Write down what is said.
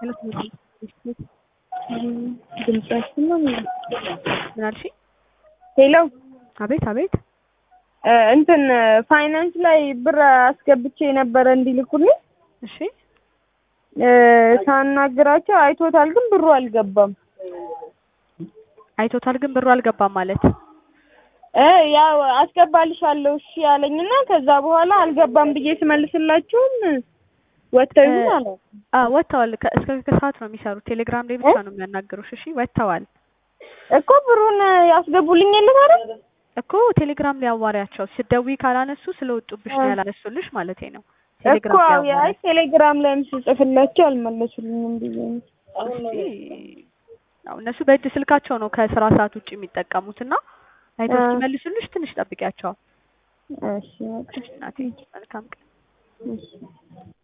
ድምጻችን ነው ምን አልሽኝ? ሄሎ አቤት አቤት። እንትን ፋይናንስ ላይ ብር አስገብቼ ነበረ እንዲልኩልኝ እሺ ሳናግራቸው አይቶታል፣ ግን ብሩ አልገባም። አይቶታል፣ ግን ብሩ አልገባም ማለት እ ያው አስገባልሻለሁ እሺ ያለኝና ከዛ በኋላ አልገባም ብዬ ስመልስላችሁም ወጥተው ይሁን አለ አ ወጥተዋል። ከ- እስከ ከሰዓት ነው የሚሰሩት። ቴሌግራም ላይ ብቻ ነው የሚያናግሩሽ። እሺ ወጥተዋል እኮ ብሩን ያስገቡልኝ የለም አይደል? እኮ ቴሌግራም ላይ አዋሪያቸው። ስትደውይ ካላነሱ ስለወጡብሽ ነው ያላነሱልሽ ማለት ነው። እኮ ቴሌግራም ላይ አይ አዋሪያቸው። ቴሌግራም ላይም ስጽፍላቸው አልመለሱልኝም ብዬ ነው። እስቲ ያው እነሱ በእጅ ስልካቸው ነው ከስራ ሰዓት ውጭ የሚጠቀሙት እና አይተው አ- እስኪመልሱልሽ ትንሽ ጠብቂያቸው። እሺ በቃ እናቴ መልካም ቀን። እሺ